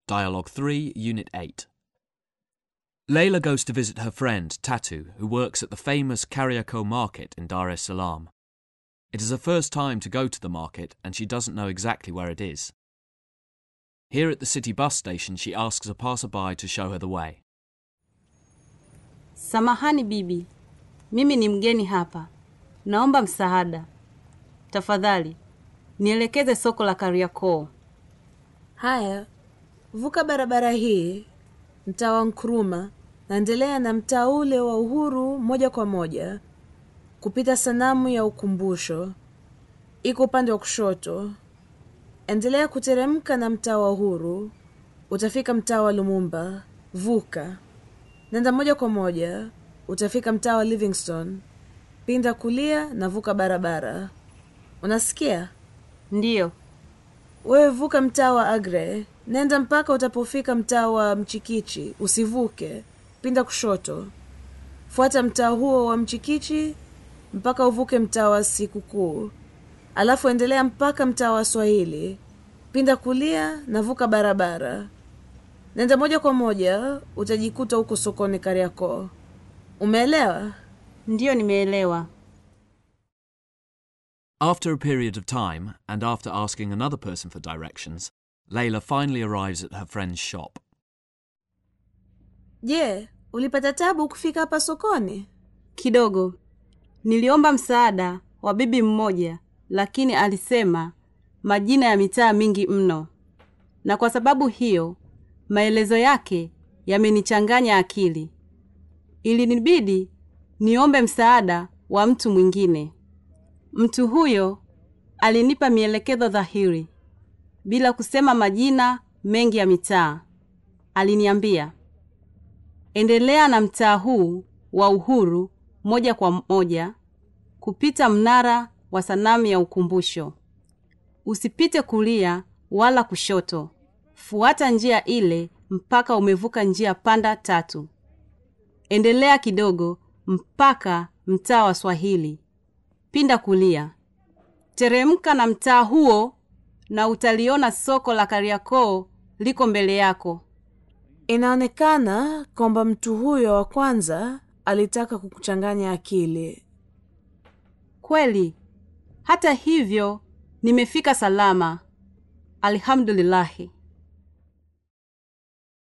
Dialogue 3, Unit 8. Layla goes to visit her friend, Tatu, who works at the famous Kariako market in Dar es Salaam. It is her first time to go to the market and she doesn't know exactly where it is. Here at the city bus station, she asks a passerby to show her the way. Samahani bibi, mimi ni mgeni hapa, naomba msaada. Tafadhali nielekeze soko la Kariakoo. Haya, vuka barabara hii, mtaa wa Nkrumah, naendelea na mtaa ule wa Uhuru moja kwa moja kupita sanamu ya ukumbusho, iko upande wa kushoto. Endelea kuteremka na mtaa wa Uhuru, utafika mtaa wa Lumumba. Vuka, nenda moja kwa moja, utafika mtaa wa Livingstone. Pinda kulia na vuka barabara. Unasikia? Ndiyo, Wewe vuka mtaa wa Agre, nenda mpaka utapofika mtaa wa Mchikichi. Usivuke, pinda kushoto, fuata mtaa huo wa Mchikichi mpaka uvuke mtaa wa Sikukuu, alafu endelea mpaka mtaa wa Swahili. Pinda kulia na vuka barabara, nenda moja kwa moja, utajikuta huko sokoni Kariakoo. Umeelewa? ndiyo, nimeelewa. After a period of time, and after asking another person for directions, Layla finally arrives at her friend's shop. Je, ulipata tabu kufika hapa sokoni? Kidogo niliomba msaada wa bibi mmoja, lakini alisema majina ya mitaa mingi mno, na kwa sababu hiyo maelezo yake yamenichanganya akili. Ilinibidi niombe msaada wa mtu mwingine. Mtu huyo alinipa mielekezo dhahiri bila kusema majina mengi ya mitaa. Aliniambia, endelea na mtaa huu wa Uhuru moja kwa moja kupita mnara wa sanamu ya ukumbusho. Usipite kulia wala kushoto, fuata njia ile mpaka umevuka njia panda tatu. Endelea kidogo mpaka mtaa wa Swahili, pinda kulia, teremka na mtaa huo na utaliona soko la Kariakoo liko mbele yako. Inaonekana kwamba mtu huyo wa kwanza alitaka kukuchanganya akili. Kweli. Hata hivyo nimefika salama, alhamdulillahi.